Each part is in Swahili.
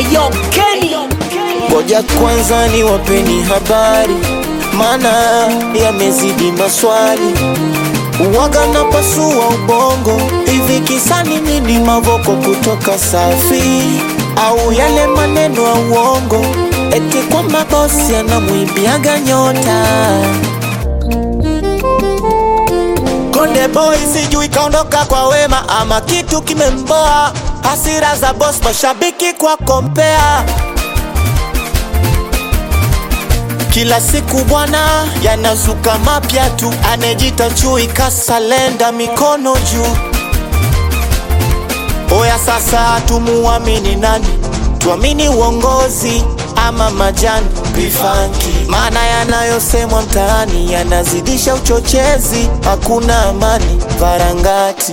Eyo Kenny Ngoja kwanza ni wapeni habari, maana yamezidi maswali. Uwaga na pasua ubongo, hivi kisani nini? Mavoko kutoka Safi au yale maneno ya uongo, eti kwamba bosi anamwimbiaga nyota Konde boy sijui kaondoka kwa wema ama kitu kimemboa, hasira za boss, mashabiki kwa kompea kila siku bwana yanazuka mapya tu, anejita chui kasalenda mikono juu. Oya sasa, tumuamini nani? Tuamini uongozi ama majani vifanki? Maana yanayosemwa mtaani yanazidisha uchochezi, hakuna amani varangati.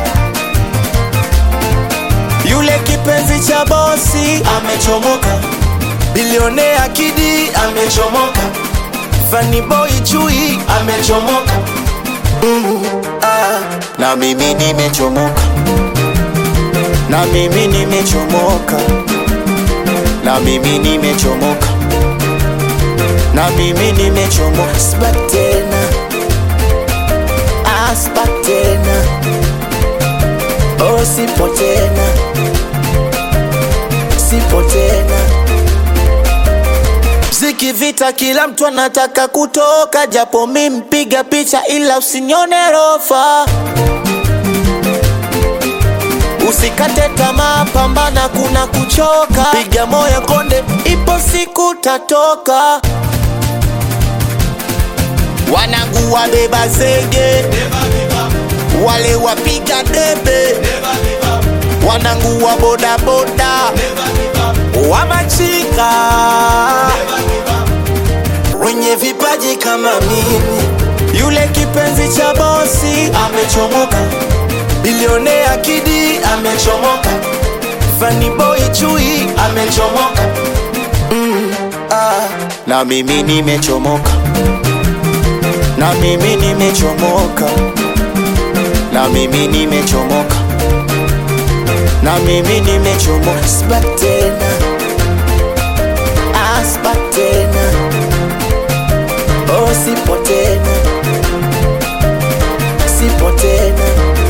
Yule kipenzi cha bosi amechomoka, bilionea Kidi amechomoka, Funny boy Chui amechomoka, mm, ah, na mimi nimechomoka, na mimi nimechomoka, na mimi nimechomoka, na mimi nimechomoka, sibaki tena, ah, sibaki tena, oh, sipo tena, sipo tena Mziki vita, kila mtu anataka kutoka, japo mi mpiga picha, ila usinione rofa. Usikate tamaa, pambana, kuna kuchoka, piga moyo konde, ipo siku tatoka. Wanangu wabeba zege, wale wapiga debe, wanangu wa bodaboda, wa machinga wenye vipaji kama mimi. Yule kipenzi cha bosi amechomoka, bilionea Kidi amechomoka, Funny boy Chui amechomoka, mm, ah. na mimi nimechomoka, na mimi nimechomoka, na mimi nimechomoka, na mimi nimechomoka, sibaki tena, ah, sibaki tena Oh, sipo tena, sipo tena.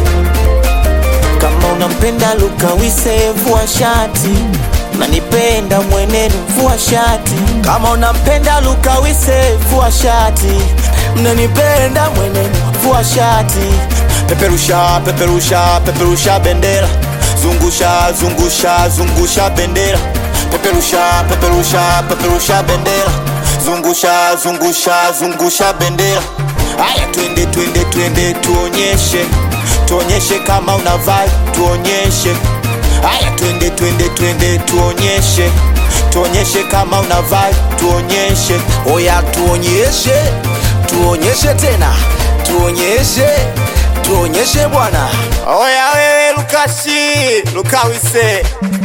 Kama unampenda Luka Wise, vua shati. Unanipenda mwenenu, vua shati. Kama unampenda Luka Wise, vua shati. Mnanipenda mwenenu, vua shati. Peperusha, peperusha, peperusha bendera. Zungusha, zungusha, zungusha bendera. Peperusha, peperusha, peperusha bendera zungusha zungusha zungusha bendera haya twende twende twende tuonyeshe tuonyeshe kama una vibe tuonyeshe haya twende twende twende tuonyeshe tuonyeshe kama una vibe tuonyeshe Oya tuonyeshe Tuonyeshe tena Tuonyeshe Tuonyeshe bwana oya wewe lukashi lukawise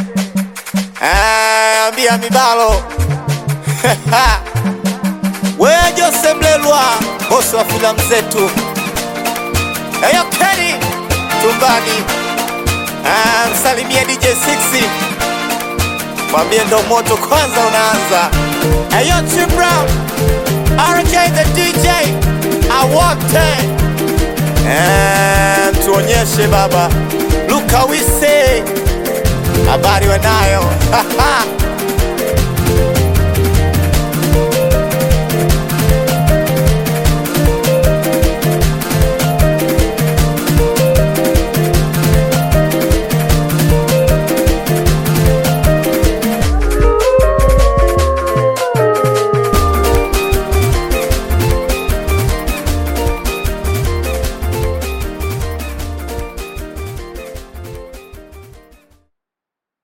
Ah, ambia mibalo wewe Jose Mlelwa, bosi wa filamu zetu. Eyo Kenny tumbani, ah, msalimie DJ 6 mwambie ndo moto kwanza unaanza. Eyo Tim Brown, RJ the DJ, awote Eh, tuonyeshe baba Luka Wise, habari wanayo